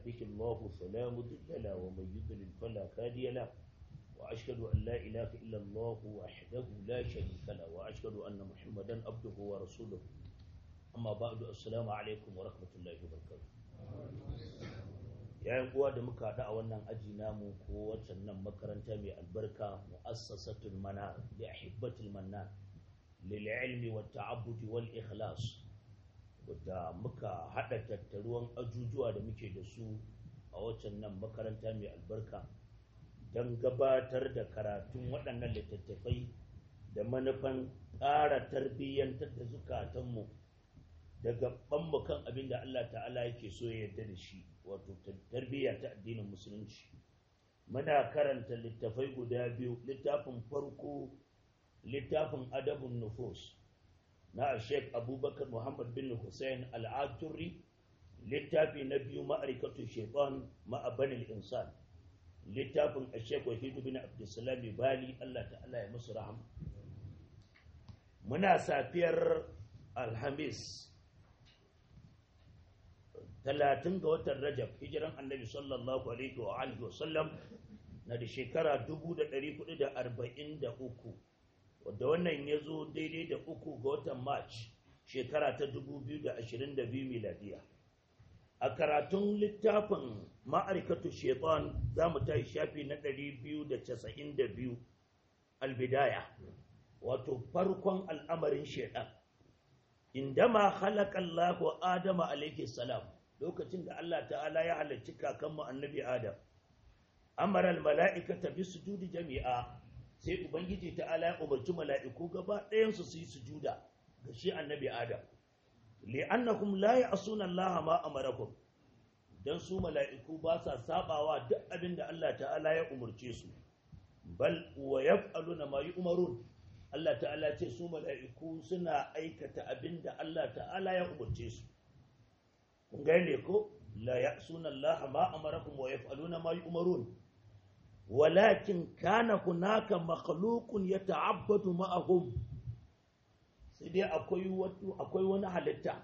يهده الله فلا مضل له ومن يضلل فلا هادي له وأشهد أن لا إله إلا الله وحده لا شريك له وأشهد أن محمدا عبده ورسوله أما بعد السلام عليكم ورحمة الله وبركاته yayin uwa da muka haɗu a wannan aji namu ko waccan nan makaranta mai albarka mu'assasatul manar li ahibbatul mannan lil ilmi wat ta'abbudi wal ikhlas wadda muka haɗa tattaruwan ajujuwa da muke da su a waccan nan makaranta mai albarka don gabatar da karatun waɗannan littattafai da manufan ƙara tarbiyyantar da zukatanmu da gabanmu kan abin da Allah ta'ala yake so ya yarda da shi wato tarbiyya ta addinin musulunci muna karanta littafai guda biyu littafin farko littafin adabun nufus na Sheikh Abubakar Muhammad bin Hussein Al-Aturi littafi na biyu ma'arikatu shaitan ma'abanil insan littafin Sheikh Wahid bin Abdulsalam Bali Allah ta'ala ya musu rahama muna safiyar Alhamis talatin ga watan Rajab hijiran Annabi sallallahu alaihi wa alihi wa sallam na da shekara 1443 wadda wannan ya zo daidai da uku ga watan march shekara ta 2022 miladiya a karatun littafin ma'arikatu shaitan za mu ta shafi na 292 albidaya wato farkon al'amarin shaitan indama halakallahu adama alaihi salam lokacin da Allah ta'ala ya halarci kakanmu annabi adam amara al-mala'ikata bi sujudi jami'a sai ubangiji ta'ala ya umarci mala'iku gaba ɗayansu su yi sujuda ga shi annabi adam li'annahum la ya'suna Allah ma amarakum dan su mala'iku ba sa sabawa duk abin da Allah ta'ala ya umarce su bal wa yaf'aluna ma yu'marun Allah ta'ala ce su mala'iku suna aikata abin da Allah ta'ala ya umarce su kun gane ko la ya'suna Allah ma amarakum wa yaf'aluna ma yu'marun ولكن كان هناك مخلوق يتعبد معهم sai dai akwai wato akwai wani halitta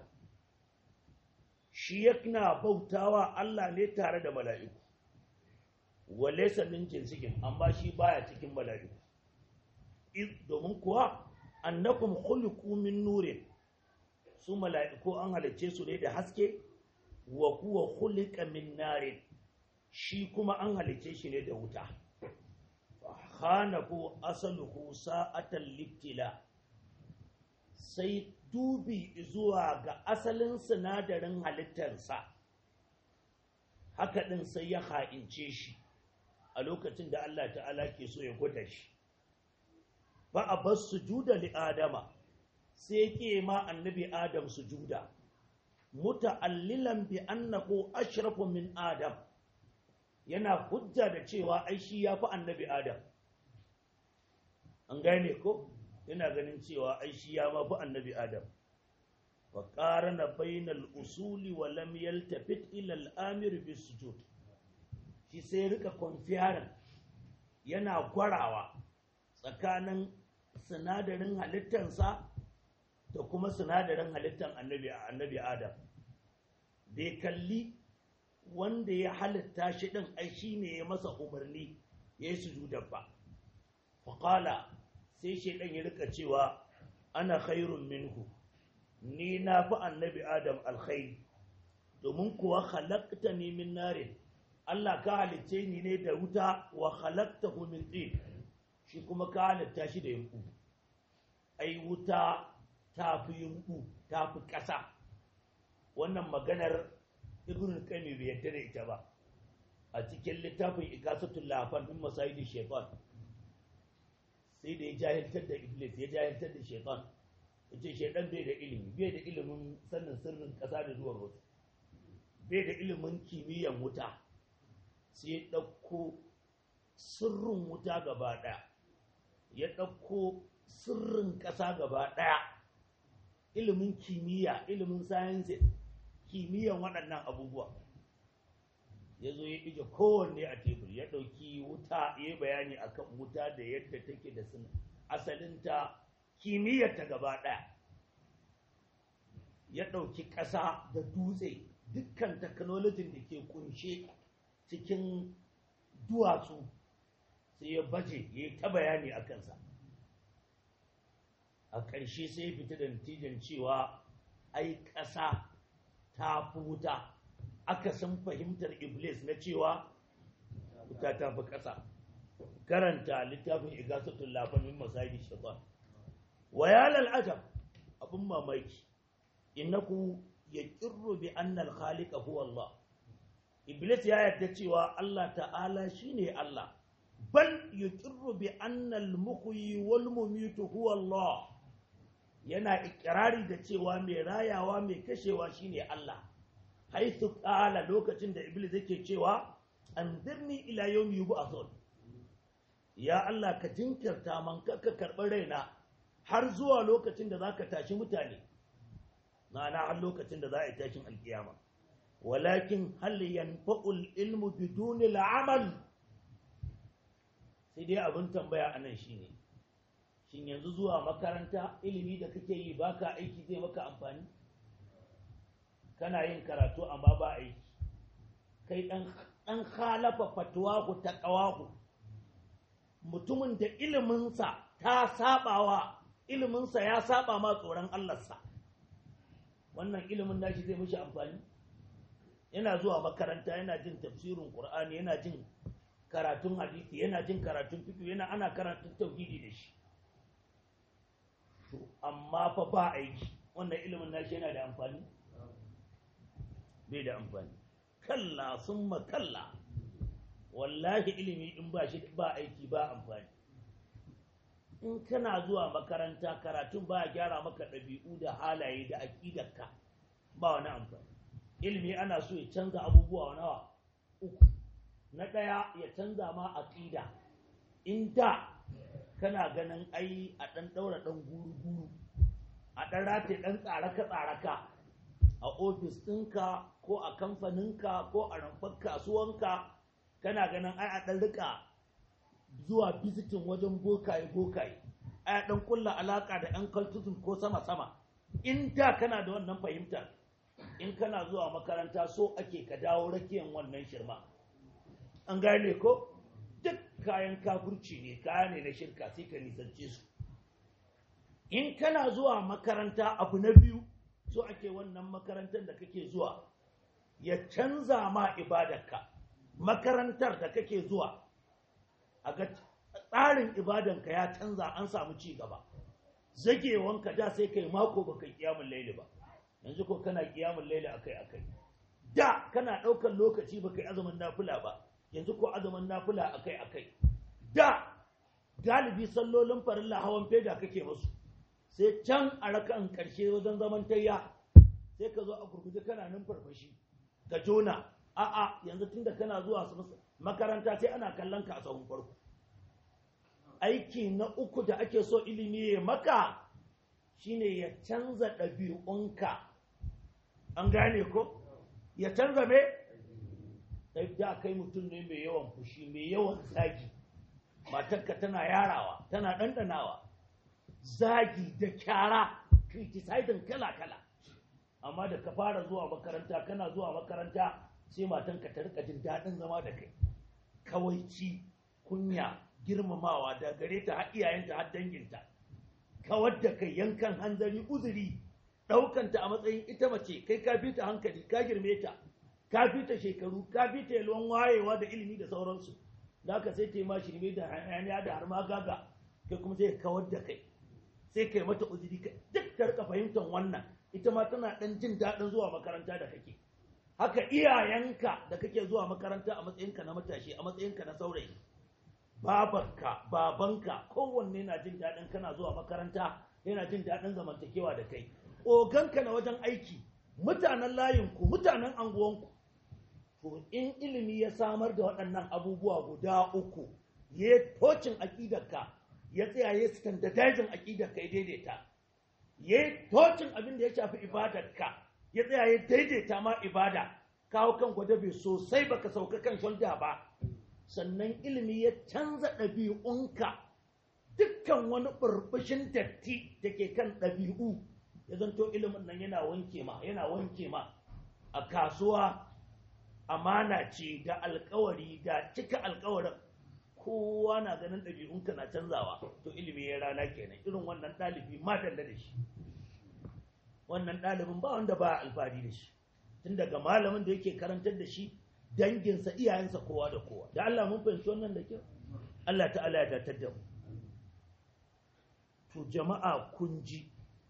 shi yana bautawa Allah ne tare da mala'iku walaysa min jinsikin amma shi baya cikin mala'iku domin kuwa annakum khuliqu min nurin su mala'iku an halicce su ne da haske wa huwa khuliqa min narin shi kuma an halice shi ne da wuta khanahu asaluhu sa'atan littila sai dubi zuwa ga asalin sinadarin halittarsa haka ɗin sai ya ha'ince shi a lokacin da Allah ta'ala ke so ya gwada shi ba a bar sujuda li adama sai ke ma annabi adam sujuda muta'allilan bi annahu ashrafu min adam yana hujja da cewa ai shi ya fi annabi adam an gane ko yana ganin cewa ai shi ya ma fi annabi adam wa qarana bainal usuli wa lam yaltafit ila al-amir bis sujud shi sai rika konfiyarin yana gwarawa tsakanin sinadarin halittansa da kuma sinadarin halittan annabi annabi adam bai kalli wanda ya halitta shi ɗin ai shi ne ya masa umarni ya yi sujudar ba faƙala sai shi ɗan ya rika cewa ana khairun minhu ni na fi annabi adam alkhairi domin kuwa halakta ne min narin Allah ka halicce ni ne da wuta wa halakta min tsin shi kuma ka halitta shi da yanku ai wuta ta fi yanku ta fi ƙasa wannan maganar ibn qayyim bai yarda da ita ba a cikin littafin ikasatul lafan din masayidi shaytan sai da ya jahiltar da iblis ya jahiltar da shaytan yace shaytan bai da ilimi bai da ilimin sanin sirrin kasa da zuwan wasu bai da ilimin kimiyyan wuta sai ya dauko sirrin wuta gaba daya ya dauko sirrin kasa gaba daya ilimin kimiyya ilimin sciences kimiyyan waɗannan abubuwa ya zo ya ɗige kowanne a tebur ya ɗauki wuta ya yi bayani akan wuta da yadda take da asalinta kimiyyarta gaba ɗaya ya ɗauki ƙasa da dutse dukkan technology da ke kunshe cikin duwatsu sai ya baje ya yi ta bayani a kansa a ƙarshe sai ya fita da natijan cewa ai ƙasa ta fi wuta aka san fahimtar iblis na cewa wuta ta fi ƙasa karanta littafin igasatul lafamin masajid shaitan wa ya lal'ajab abin mamaki innaku yaqirru bi anna al-khaliqa huwa Allah iblis ya yarda cewa Allah ta'ala shine Allah bal yaqirru bi anna al-muhyi wal mumitu huwa Allah yana ikirari da cewa mai rayawa mai kashewa shine Allah haithu qala lokacin da iblis yake cewa anzirni ila yawmi yub'athun ya Allah ka jinkirta man ka karɓi raina har zuwa lokacin da zaka tashi mutane ma'ana har lokacin da za a yi tashin alkiyama walakin hal yanfa'ul ilmu biduni al'amal sai dai abin tambaya anan shine shin yanzu zuwa makaranta ilimi da kake yi baka aiki zai maka amfani kana yin karatu amma ba aiki kai dan dan khalafa fatwahu taqawahu mutumin da iliminsa ta sabawa iliminsa ya saba ma tsoron Allahnsa wannan ilimin nashi zai mishi amfani yana zuwa makaranta yana jin tafsirin Qur'ani yana jin karatun hadisi yana jin karatun fiqh yana ana karatun tauhidi da shi to amma fa ba aiki wannan ilimin nashi yana da amfani bai da amfani kalla summa kalla wallahi ilimi in ba shi ba aiki ba amfani in kana zuwa makaranta karatun ba gyara maka ɗabi'u da halaye da aƙidarka ba wani amfani ilimi ana so ya canza abubuwa nawa uku na ɗaya ya canza ma aƙida in da kana ganin ai a ɗan ɗaura ɗan guru-guru a ɗan rataye ɗan tsaraka-tsaraka a ofis ɗinka ko a kamfaninka ko a rumfar kasuwanka kana ganin ai a ɗan rika zuwa bizitin wajen bokaye bokaye ai a ɗan kulla alaka da yan cultism ko sama-sama in da kana da wannan fahimtar in kana zuwa makaranta so ake ka dawo rakiyan wannan shirma an gane ko duk kayan kafurci ne kaya ne na shirka sai ka nisance su in kana zuwa makaranta abu na biyu so ake wannan makarantar da kake zuwa ya canza ma ibadarka makarantar da kake zuwa a ga tsarin ibadanka ya canza an samu ci gaba zagewanka da sai kai mako baka kiyamun laili ba yanzu ko kana kiyamun laili akai akai da kana ɗaukar lokaci baka yi azumin nafila ba yanzu ko azumin nafila akai akai da galibi sallolin farilla hawan feda kake musu sai can a rakan karshe wajen zaman tayya sai ka zo a gurguje kana nan farfashi ka jona a'a yanzu tunda kana zuwa makaranta sai ana kallon ka a sahun farko aiki na uku da ake so ilimi ya maka shine ya canza ɗabi'unka an gane ko ya canza me da kai mutum ne mai yawan fushi mai yawan zagi matarka tana yarawa tana ɗanɗanawa zagi da kyara criticizing kala-kala amma da ka fara zuwa makaranta kana zuwa makaranta sai matanka ta rika jin daɗin zama da kai kawaici kunya girmamawa da gare ta har iyayenta har danginta kawar da kai yankan hanzari uzuri ɗaukanta a matsayin ita mace kai ka fi ta hankali ka girme ta ka fi ta shekaru ka fi ta yalwan wayewa da ilimi da sauransu da haka sai ta yi ma shirme da hayaniya da har ma gaga kai kuma sai kawar da kai sai kai mata uzuri duk ta rika fahimtar wannan ita ma tana ɗan jin daɗin zuwa makaranta da kake haka iyayenka da kake zuwa makaranta a matsayinka na matashi a matsayinka na saurayi babarka babanka kowanne na jin daɗin kana zuwa makaranta yana jin daɗin zamantakewa da kai oganka na wajen aiki mutanen layinku mutanen anguwanku to in ilimi ya samar da waɗannan abubuwa guda uku ya tocin aƙidarka ya tsaya ya standardizing aƙidarka ya daidaita ya tocin abin da ya shafi ibadarka ya tsaya ya daidaita ma ibada kawo kan gwadabe sosai baka sauka kan shulda ba sannan ilimi ya canza ɗabi'unka dukkan wani burbushin datti da ke kan ɗabi'u ya zanto ilimin nan yana wanke ma yana wanke ma a kasuwa amana ce da alkawari da cika alkawarin kowa na ganin ɗabi'unka na canzawa to ilimi ya rana kenan irin wannan ɗalibi ma danda da shi wannan ɗalibin ba wanda ba alfahari da shi tun daga malamin da yake karantar da shi danginsa iyayensa kowa da kowa da Allah mun fahimci wannan da kyau Allah ta'ala ya datar da mu to jama'a kun ji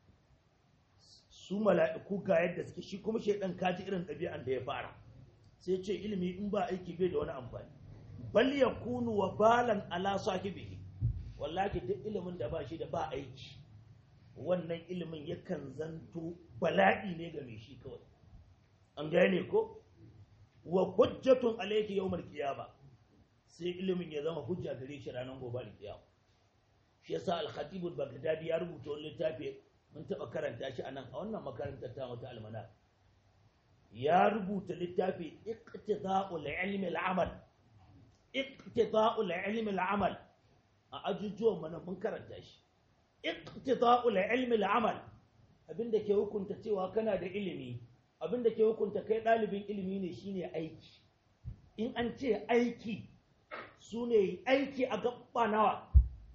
su mala'iku ga yadda suke shi kuma shaidan kaji irin ɗabi'an da ya fara sai ce ilimi in ba aiki bai da wani amfani bal yakunu wa balan ala sahibihi wallahi duk ilimin da ba shi da ba aiki wannan ilimin yakan zanto bala'i ne ga mai shi kawai an gane ko wa hujjatun alayki yawmal qiyama sai ilimin ya zama hujja gare shi ranar gobe alkiyama shi yasa al-khatib al-baghdadi ya rubuta wani littafi mun taba karanta shi anan a wannan makarantar ta mata almana ya rubuta littafi iqtida'ul ilmi al-amal iqtida'ul ilmi al-amal a ajujuwan mana mun karanta shi iqtida'ul ilmi al-amal abinda ke hukunta cewa kana da ilimi abinda ke hukunta kai dalibin ilimi ne shine aiki in an ce aiki sune aiki a gaba nawa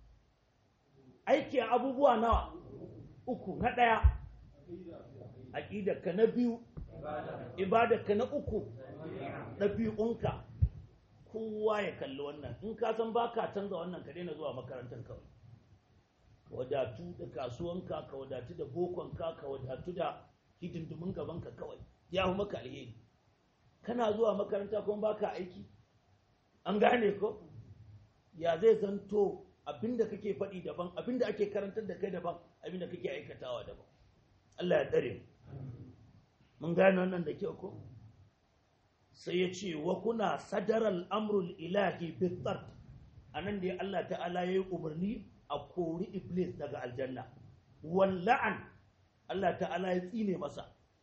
aiki a abubuwa nawa uku na ɗaya aƙidarka na biyu ibadarka na uku ɗabi'unka kowa ya kalli wannan in ka san ba ka canza wannan ka daina zuwa makarantar kawai ka wadatu da kasuwanka ka wadatu da bokonka ka wadatu da hidindimin gabanka kawai ya fi maka alheri kana zuwa makaranta kuma ba ka aiki an gane ko ya zai zanto abinda kake faɗi daban abinda ake karantar da kai daban abinda kake aikatawa daban Allah ya tsare mun gane wannan da kyau ko sai ya ce wa kuna sadaral amrul ilahi bittart anan da Allah ta'ala yayi umarni a kori iblis daga aljanna walla'an Allah ta'ala ya tsine masa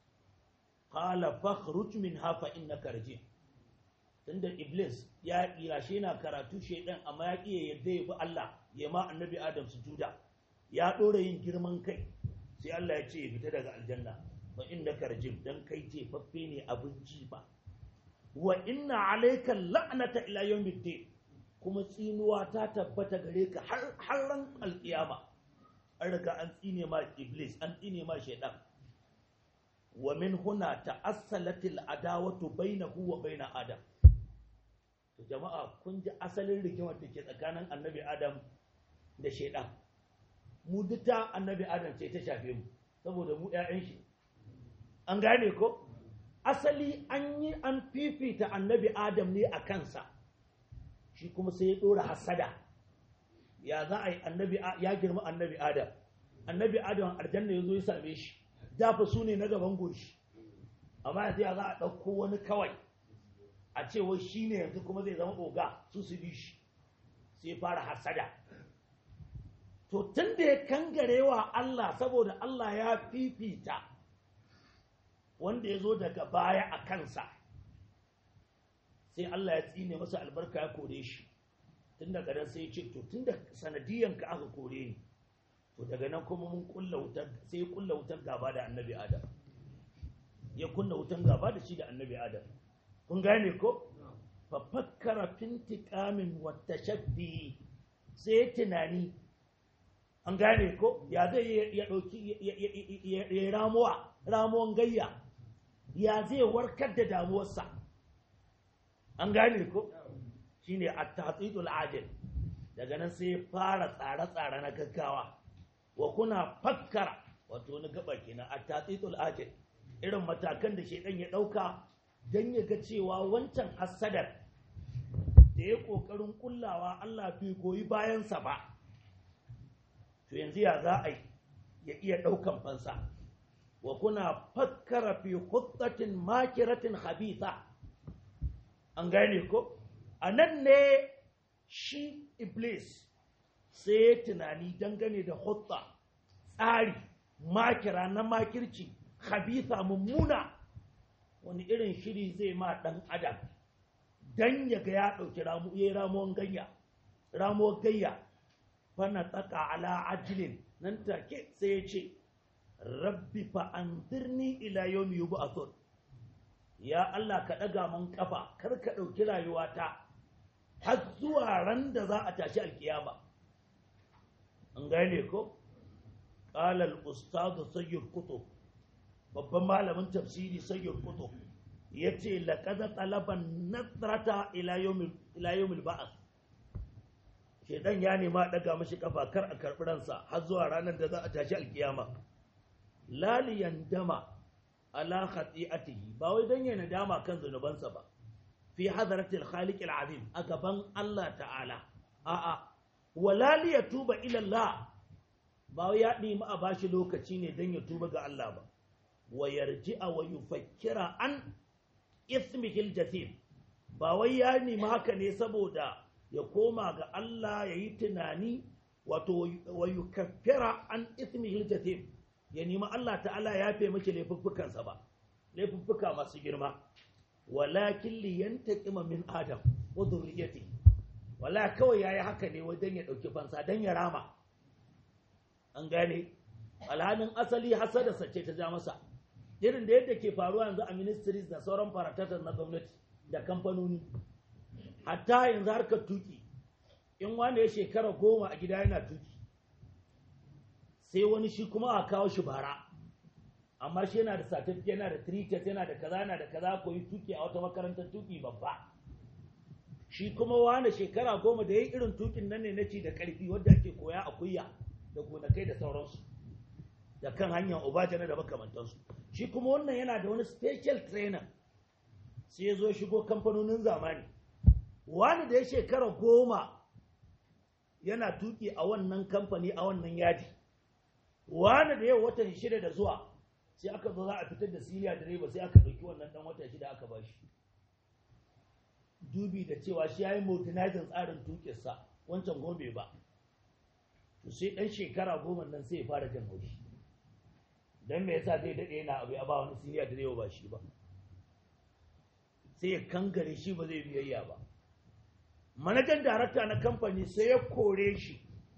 qala fakhruj minha fa innaka rajim tunda iblis ya kirashe na karatu shaidan amma ya kiyaye yadda ya bi Allah ya ma annabi adam sujuda ya dora yin girman kai sai Allah ya ce ya fita daga aljanna fa innaka rajim dan kai ce faffe ne abinci ba wa inna alayka la'nata ila yawmiddin kuma tsinuwa ta tabbata gare ka har har ran alkiyama an riga an tsine ma iblis an tsine ma shaidan wa min huna ta'assalatil adawatu bainahu wa baina adam to jama'a kun ji asalin rigimar da ke tsakanin annabi adam da shaidan mu duka annabi adam ce ta shafe mu saboda mu 'ya'yan shi an gane ko asali an yi an fifita annabi adam ne a kansa shi kuma sai ya dora hasada ya za a yi annabi ya girma annabi adam annabi adam aljanna ya zo ya same shi dafa su ne na gaban goshi amma yanzu ya za a ɗauko wani kawai a cewa shi ne yanzu kuma zai zama oga su su bi shi sai fara hasada to tun da ya kangarewa Allah saboda Allah ya fifita wanda ya zo daga baya a kansa sai Allah ya tsine masa albarka ya kore shi tun daga nan sai ya ce to tun da sanadiyanka aka kore ni to daga nan kuma mun kulla wutar sai ya kulla wutar gaba da annabi adam ya kunna wutar gaba da shi da annabi adam kun gane ko fa fakkara fintiqamin wa tashabbi sai tunani an gane ko ya zai ya dauki ya ramuwa ramuwan gayya ya zai warkar da damuwarsa an gane ko shine at-tahtidul ajil daga nan sai fara tsare-tsare na gaggawa wa kuna fakkara wato na gaba kenan at-tahtidul ajil irin matakan da shedan ya dauka dan ya ga cewa wancan hasadar da ya kokarin kullawa Allah bai goyi bayansa ba to yanzu ya za a ya iya daukan fansa wa kuna fakkara fi khuttatin makiratin khabitha an gane ko a nan ne shi iblis sai ya tunani dangane da hutta tsari makira na makirci khabitha mummuna wani irin shiri zai ma dan adam dan ya ga ya ɗauki ramu ya ramuwan gayya ramuwar gayya fana tsaka ala ajilin nan take sai ya ce rabbi fa anzirni ila yawmi yub'athun ya Allah ka ɗaga mun kafa kar ka ɗauki rayuwata har zuwa ran da za a tashi alkiyama an gane ko qala al-ustad sayyid kutub babban malamin tafsiri sayyid kutub yace laqad talaban nadrata ila yawmil ila yawmil ba'th shedan ya nema daga mashi kafa kar a karbi ransa har zuwa ranar da za a tashi alkiyama laliyan dama ala khati'atihi ba wai dan yana dama kan zanubansa ba fi hadratil khaliq azim a gaban Allah ta'ala a'a wala li yatuba ila Allah ba wai ya nemi a bashi lokaci ne dan ya tuba ga Allah ba wa yarji'a wa yufakkira an ismihi al-jasim ba wai ya nemi haka ne saboda ya koma ga Allah ya yi tunani wato wa yukaffira an ismihi al-jasim ya nemi Allah ta'ala ya fe miki laifuffukansa ba laifuffuka masu girma walakin li yantaqima min adam wa dhurriyyati wala kawai yayi haka ne wajen ya dauki fansa dan ya rama an gane alhanin asali hasada sace ta ja masa irin da yadda ke faruwa yanzu a ministries da sauran faratatar na gwamnati da kamfanoni hatta yanzu harkar tuki in wanda ya shekara goma a gida yana tuki sai wani shi kuma a kawo shi bara amma shi yana da certificate yana da tricket yana da kaza yana da kaza koyi tuki a wata makarantar tuki babba shi kuma wani shekara goma da yayi irin tukin nan ne na ci da karfi wanda ake koya a kuyya da gonakai da sauransu da kan hanyar obajana da makamantansu shi kuma wannan yana da wani special trainer sai ya zo shigo kamfanonin zamani wani da ya shekara goma yana tuki a wannan kamfani a wannan yadi wani da yau watan shida da zuwa sai aka zo za a fitar da siriya direba sai aka ɗauki wannan ɗan wata shida aka ba shi dubi da cewa shi ya yi modernizing tsarin tukinsa wancan gobe ba to sai ɗan shekara goma nan sai ya fara jan haushi don me yasa zai daɗe yana abu ya ba wani siriya direba ba shi ba sai ya kangare shi ba zai biyayya ba manajan darakta na kamfani sai ya kore shi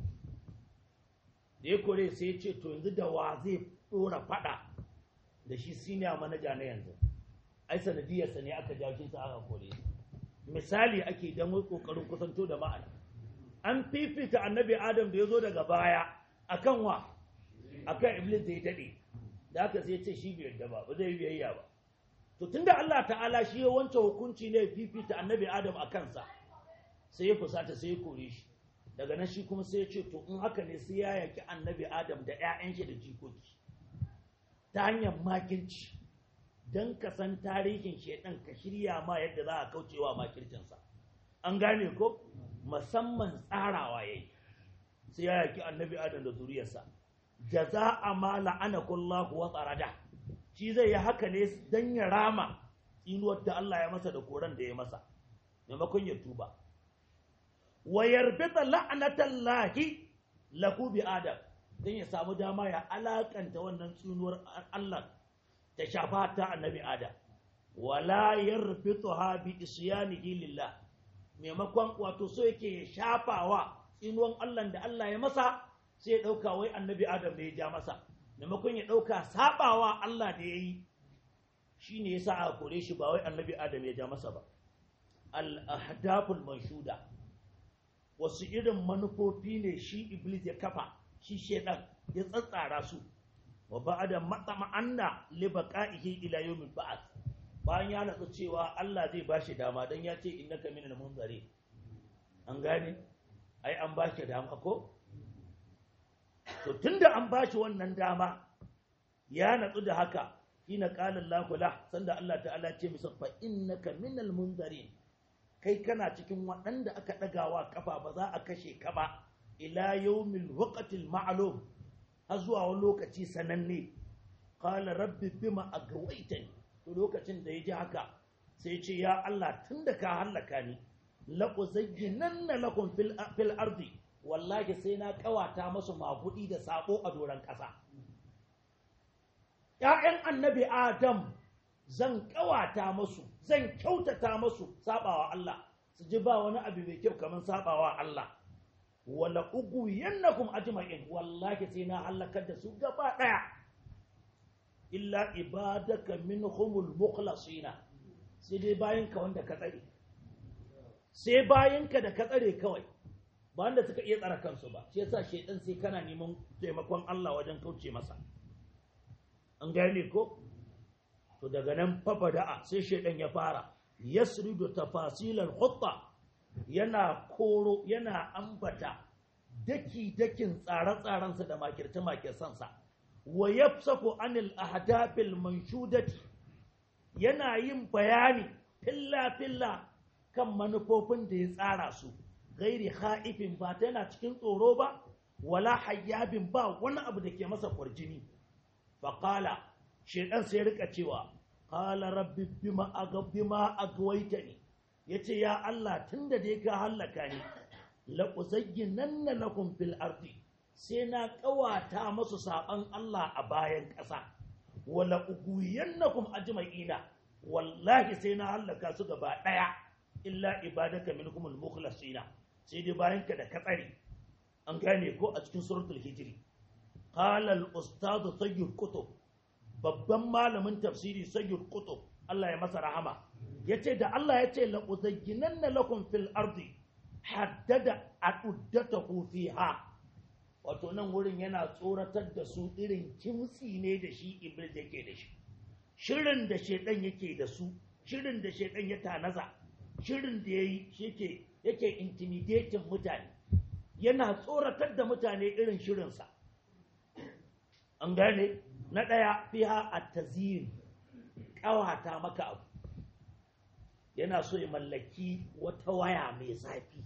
da ya kore sai ya ce to yanzu da wa zai dora fada da shi senior manaja na yanzu ai sanadiyarsa ne aka jawo shi sa aka kore misali ake dan wai kokarin kusanto da ma'ana an fifita annabi adam da ya zo daga baya akan wa akan iblis da ya dade da aka sai ya ce shi bai yarda ba ba zai biyayya ba to tunda Allah ta'ala shi ya wancan hukunci ne fifita annabi adam a kansa sai ya fusata sai ya kore shi daga nan shi kuma sai ya ce to in haka ne sai ya yaki annabi adam da 'ya'yan shi da jikoki ta hanyar makirci don ka san tarihin shaidan ka shirya ma yadda za a kaucewa makircinsa an gane ko musamman tsarawa yayi sai ya yaki annabi adam da zuriyarsa jaza'a ma la'anakullahu wa tsarada shi zai yi haka ne don ya rama tsinuwar da Allah ya masa da koran da ya masa maimakon ya tuba wa yarbita la'natallahi lahu bi adam dan ya samu dama ya alakanta wannan tsunuwar Allah ta shafa ta annabi adam wala yarbituha bi isyanihi lillah maimakon wato so yake ya shafawa tsinuwan Allah da Allah ya masa sai ya dauka wai annabi adam da ya ja masa maimakon ya dauka sabawa Allah da yayi shine yasa aka kore shi ba wai annabi adam ya ja masa ba al ahdaful manshuda wasu irin manufofi ne shi iblis ya kafa shi shedan ya tsatsara su wa ba'da matama'anna li baqa'ihi ila yawmil ba'ath bayan ya natsu cewa Allah zai bashi dama dan ya ce innaka minal munzari an gane ai an bashi dama ko to tunda an bashi wannan dama ya natsu da haka hina qala Allahu la sanda Allah ta'ala ce masa fa innaka minal munzarin kai kana cikin waɗanda aka ɗagawa kafa ba za a kashe ka ba ila yawmil waqtil ma'lum har zuwa wani lokaci sananne qala rabbi bima agawaitani to lokacin da ya ji haka sai ce ya Allah tunda ka hallaka ni la uzayyinanna lakum fil fil ardi wallahi sai na kawata masu magudi da sabo a doran ƙasa ‘ya'yan annabi Adam zan kawata masu zan kyautata masu sabawa Allah su ji ba wani abu mai kyau kamar sabawa Allah wala ugu yannakum ajma'in wallahi sai na halakar da su gaba daya illa ibadaka minhumul mukhlasina sai dai bayanka wanda ka tsare sai bayanka da ka tsare kawai ba wanda suka iya tsara kansu ba shi yasa shaidan sai kana neman taimakon Allah wajen kauce masa an gane ko to daga nan fafada'a sai shaidan ya fara yasridu tafasilal hutta yana koro yana ambata daki dakin tsare-tsarensa da makirce makirsansa wa yafsaku anil ahdafil manshudati yana yin bayani filla filla kan manufofin da ya tsara su gairi ha'ifin ba ta yana cikin tsoro ba wala hayyabin ba wani abu da ke masa kwarjini faƙala shaidan sai rika cewa ƙala rabbi bima bima agwaitani yace ya Allah tunda dai ka hallaka ni la uzayyinanna lakum fil ardi sai na ƙawata masu saban Allah a bayan ƙasa wala uguyannakum ajma'ina wallahi sai na hallaka su gaba ɗaya illa ibadaka minhumul mukhlasina sai dai bayan ka da katsari an gane ko a cikin suratul hijri qala al ustad sayyid qutb babban malamin tafsiri sayyid qutb Allah ya masa rahama yace da Allah yace la uzayyinanna lakum fil ardi haddada aduddatahu fiha wato nan wurin yana tsoratar da su irin kimtsi ne da shi iblis yake da shi shirin da shedan yake da su shirin da shedan ya tanaza shirin da yayi yake yake intimidating mutane yana tsoratar da mutane irin shirinsa an gane na ɗaya fiha a tazir ƙawata maka abu yana so ya mallaki wata waya mai zafi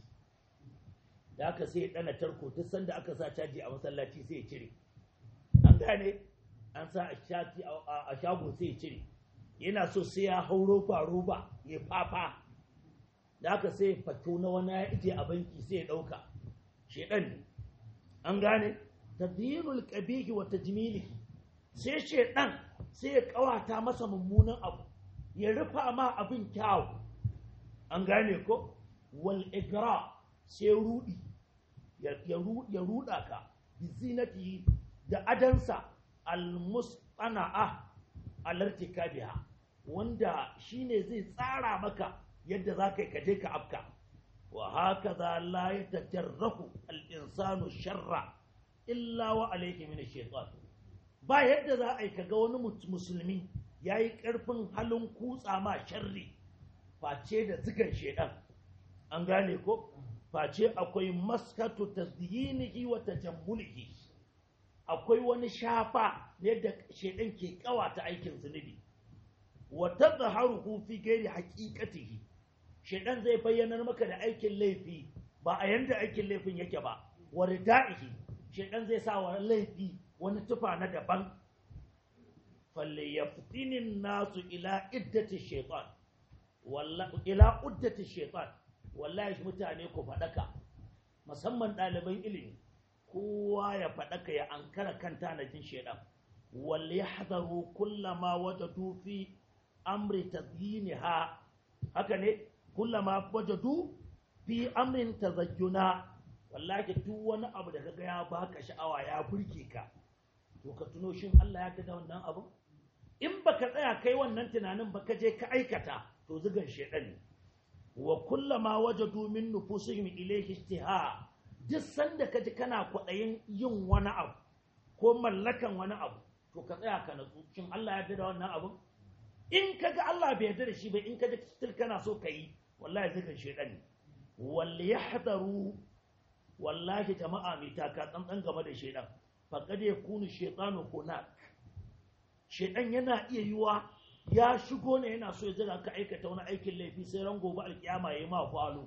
da aka sai ya ɗana tarko duk sanda aka sa caji a masallaci sai ya cire an gane an sa a shago sai ya cire yana so sai ya hau roba roba ya fafa da aka sai fato na wani ya ije a banki sai ya ɗauka shedan ne an gane tadhirul qabihi wa tajmilihi sai shedan sai ya kawata masa mummunan abu ya rufa ma abin kyau an gane ko wal igra sai rudi ya ya ruda ka bi zinati da adansa al musqana'a alartikabiha wanda shine zai tsara maka yadda za ka yi kaje ka afka wa haka za la ya tajarrahu al'insanu sharra illa wa alaihi min shaitan ba yadda za a yi kaga wani musulmi ya yi ƙarfin halin kutsa ma sharri face da zigan shaidan an gane ko face akwai maskatu tazyinihi wa tajammulihi akwai wani shafa yadda shaidan ke kawata aikin zunubi wa tadhaharuhu fi ghairi haqiqatihi shaidan zai bayyanar maka da aikin laifi ba a yanda aikin laifin yake ba wa rida'ihi shaidan zai sa wa laifi wani tufa na daban falle yaftinin nasu ila iddati shaitan wallahi ila uddati shaitan wallahi mutane ku fadaka musamman ɗaliban ilimi kowa ya fadaka ya ankara kan tanajin shaidan wal yahdharu kullama wajadu fi amri tadyiniha haka ne kullama wajadu fi amrin tazayyuna wallahi duk wani abu da kaga ya baka sha'awa ya burge ka to ka tuno shin Allah ya ga da wannan abu in baka tsaya kai wannan tunanin ba ka je ka aikata to zugan shedan ne wa kullama wajadu min nufusihim ilayhi istiha duk sanda ka ji kana kwaɗayin yin wani abu ko mallakan wani abu to ka tsaya ka natsu shin Allah ya da wannan abu in ka ga Allah bai yarda da shi ba in ka ji still kana so ka yi wallahi zugan shedan ne wal yahdaru wallahi jama'a mai taka tsantsan game da shedan faqad yakunu shaytanu hunak shedan yana iya yiwa ya shigo ne yana so ya jira ka aikata wani aikin laifi sai ran gobe alkiyama yayi ma falo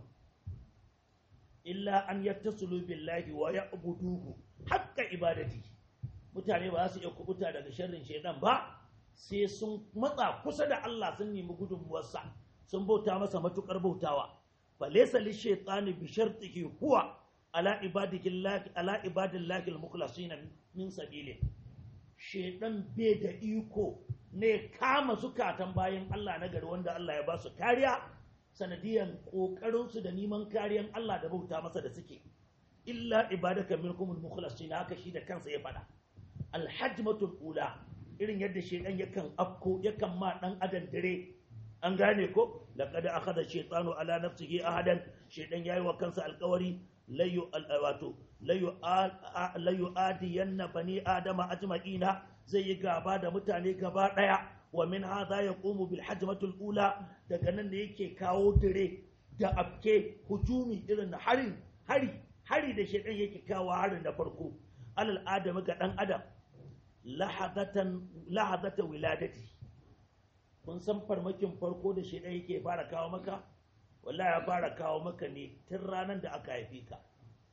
illa an yattasulu billahi wa ya'buduhu haqqa ibadati mutane ba za su iya kubuta daga sharrin shedan ba sai sun matsa kusa da Allah sun nemi gudunmuwarsa sun bauta masa matukar bautawa falaysa lishaytani bi shartihi huwa ala ibadillahi ala ibadillahi almukhlasin min sabili shedan bai da iko ne kama zukatan bayan Allah na gari wanda Allah ya ba su kariya sanadiyan kokarin su da neman kariyan Allah da bauta masa da suke illa ibadaka minkumul mukhlasin haka shi da kansa ya faɗa alhajmatul ula irin yadda shaidan yakan afko yakan ma dan adam dare an gane ko laqad akhadha shaytanu ala nafsihi ahadan shaidan yayi wa kansa alƙawari layu wato layu layu adiyanna bani adama ajma'ina zai yi gaba da mutane gaba daya wa min hadha yaqumu bil hajmatul ula daga nan da yake kawo dire da afke hujumi irin harin hari hari da shaidan yake kawo harin da farko alal adami ga dan adam lahadatan lahadata wiladati kun san farmakin farko da shaidan yake fara kawo maka wallahi ya fara kawo maka ne tun ranar da aka haife ka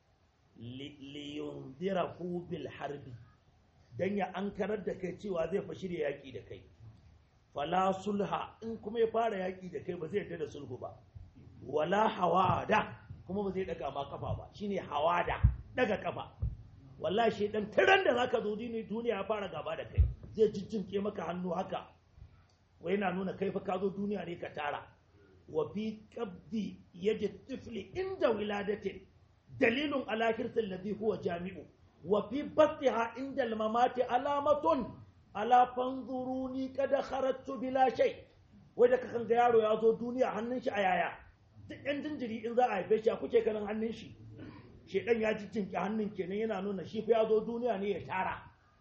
liyundirahu bil harbi dan ya ankarar da kai cewa zai fa shirya yaki da kai fala sulha in kuma ya fara yaki da kai ba zai yarda da sulhu ba wala hawada kuma ba zai daga ma kafa ba shine hawada daga kafa wallahi shedan tiran da zaka zo duniya ya fara gaba da kai zai jijjinke maka hannu haka wai yana nuna kai fa ka zo duniya ne ka tara wa fi qabdi yadi tifli inda wiladatin dalilun ala hirsil ladhi huwa jami'u wa fi battiha inda al-mamati alamatun ala fanzuruni kada kharajtu bila shay wai da kakan ga yaro ya zo duniya hannun shi a yaya duk yan jinjiri in za a haife shi a kuke ganin hannun shi shedan ya ji jinki hannun kenan yana nuna shi fa ya zo duniya ne ya tara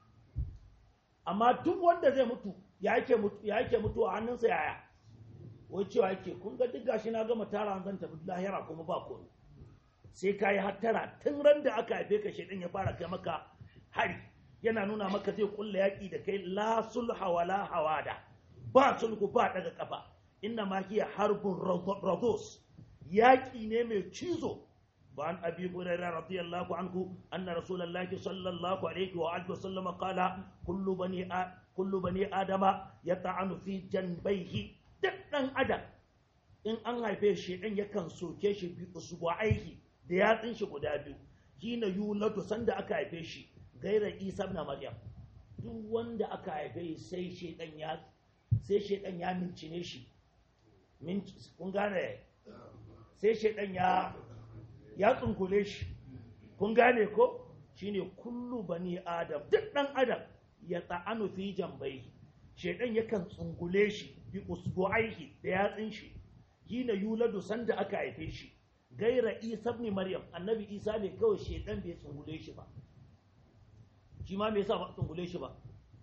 amma duk wanda zai mutu ya yake mutu ya yake mutu a hannunsa yaya wai cewa yake kun ga duk gashi na gama tara zan tafi lahira kuma ba komai sai ka yi hattara tun ran da aka haife ka shedan ya fara kai maka hari yana nuna maka zai kulla yaƙi da kai la sulha wala hawada ba sulhu ba daga kafa inna ma hiya harbun rados yaƙi ne mai cizo ba an abi hurairah radiyallahu anhu anna rasulullahi sallallahu alaihi wa alihi wasallam qala kullu bani kullu bani adama yata'anu fi janbayhi duk dan adam in an haife shi dan yakan soke shi bi usbu aiki da yatsin shi guda biyu hina yulatu sanda aka haife shi gairar isa na maryam duk wanda aka haife sai shedan ya sai shedan ya mincine shi kun gane sai shedan ya ya tsunkule shi kun gane ko shine kullu bani adam duk dan adam ya ta'anu fi jambai shedan yakan tsungule shi bi usbu'aihi da yatsin shi hina yuladu sanda aka haife shi gaira isa ibn maryam annabi isa ne kawai shedan bai tsungule shi ba shi ma me yasa ba tsungule shi ba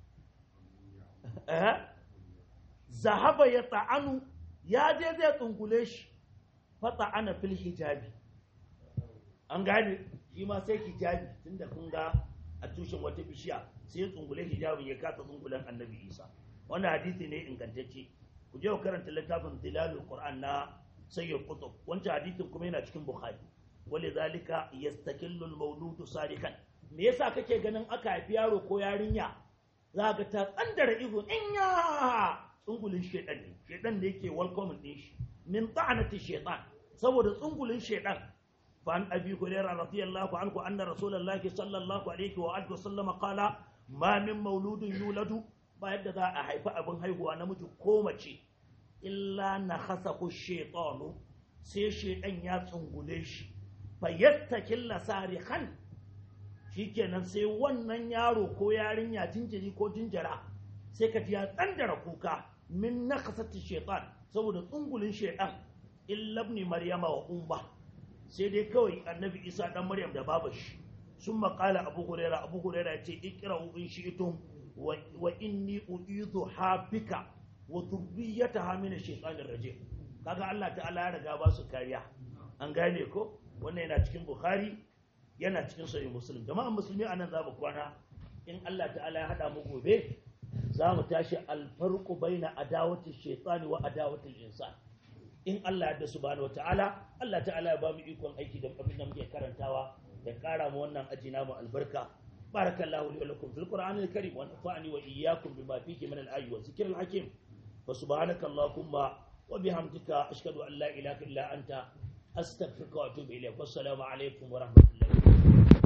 eh zahaba ya ta'anu ya je zai tsungule shi fa ta'ana fil hijabi an gane shi ma sai hijabi tunda kun ga a tushen wata bishiya sai ya tsungule hijabin ya kasa tsungulen annabi isa wannan hadisi ne ingantacce ku je ku karanta littafin tilalul qur'an na sayyid qutb wancan hadisin kuma yana cikin bukhari walidhalika yastakillu al-mawludu sadikan me yasa kake ganin aka haifi yaro ko yarinya za ga ta tsandara ihu in ya tsungulin shedan ne shedan da yake welcome din shi min ta'anati shaytan saboda tsungulin shedan fa an abi hurairah radiyallahu anhu anna rasulullahi sallallahu alaihi wa alihi wasallam qala ma min mauludin yuladu ba yadda za a haifi abin haihuwa namiji ko mace illa na khasahu shaytanu sai shedan ya tsungule shi fa yattakilla sarihan shikenan sai wannan yaro ko yarinya jinjiri ko jinjira sai ka ji ya tsandara kuka min nakasati shaitan saboda tsungulin shaitan illa ibn maryama wa umma sai dai kawai annabi isa dan maryam da baba shi sun maƙala abu huraira abu huraira ya ce ikra'u in shi'tum wa inni uidu habika wa dhurriyyataha min ash-shaytanir rajim kaga Allah ta'ala ya riga ba su kariya an gane ko wannan yana cikin bukhari yana cikin sahih muslim jama'an musulmi anan za mu kwana in Allah ta'ala ya hada mu gobe za mu tashi alfarqu baina adawati shaytani wa adawati insan in Allah ya subhanahu wa ta'ala Allah ta'ala ya ba mu ikon aiki da abin da muke karantawa da kara mu wannan aji namu albarka barakallahu li wa lakum fil qur'anil karim wa nafa'ani wa iyyakum bima fihi min al-ayati wa dhikril hakim wa subhanaka allahumma wa bihamdika ashhadu an la ilaha illa anta astaghfiruka wa atubu ilayk wassalamu alaikum wa rahmatullahi